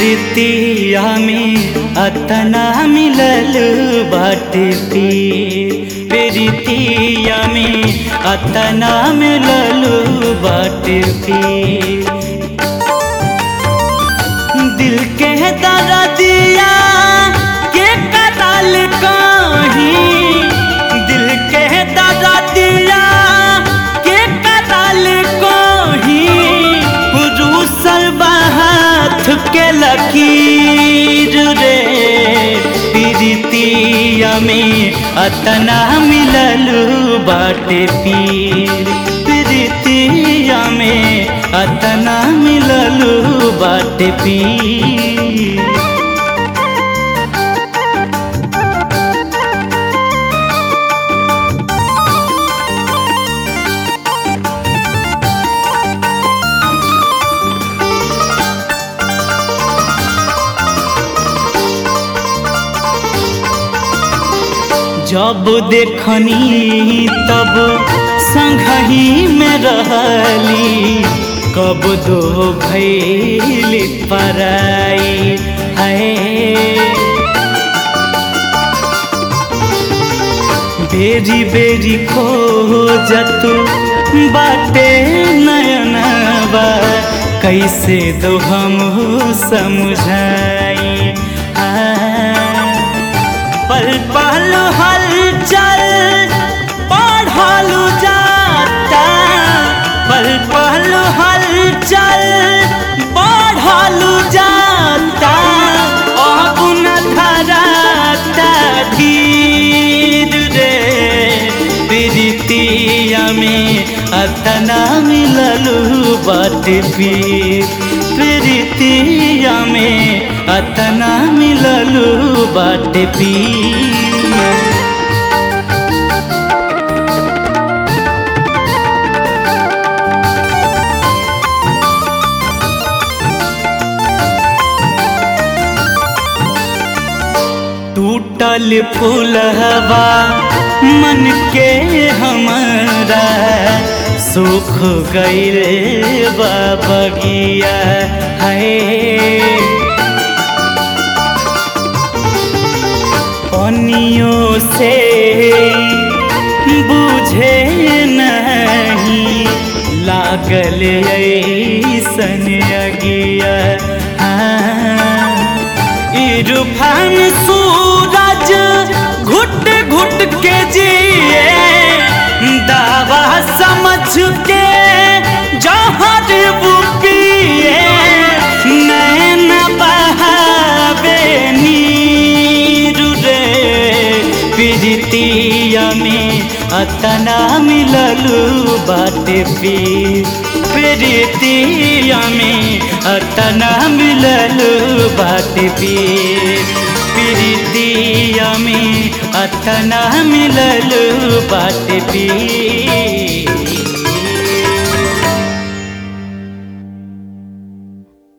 प्रीतिया में अतना मिलल बाटे पीर प्रीतिया में अतना मिलल बाटे पीर दिल के दर्दिया के कतल कहीं दिल के दर्दिया के कतल कहीं रूसल बात के लकीर रे प्रीतिया में अतना मिलल बाटे पीर प्रीतिया में अतना मिलल बाटे पीर जब देखनी तब संगही में रहली कब दो भैली पराई है बेरी बेरी खोजत बाटे नयनबा कैसे दो हम समझाई पल पल हलचल पढ़लू जाता पल पल हलचल पढ़लू जाता अब न धराता धीर रे प्रीतिया में अतना मिललू बाटे पीर प्रीतिया में अतना मिललू बाटे पीर टूटल फूलहवा मन के हमारा सुख गईल बगिया है पनियों से बुझे नहीं लागल ऐसन अगिया हाँ इरफान सूरज घुट घुट के जिए दावा समझ के जहर वो पिए नैन बहावे नीर रे प्रीतिया में अतना मिललू बाटे पीर प्रीतिया में अतना मिललू बाटे पीर प्रीतिया में अतना मिललू बाटे पीर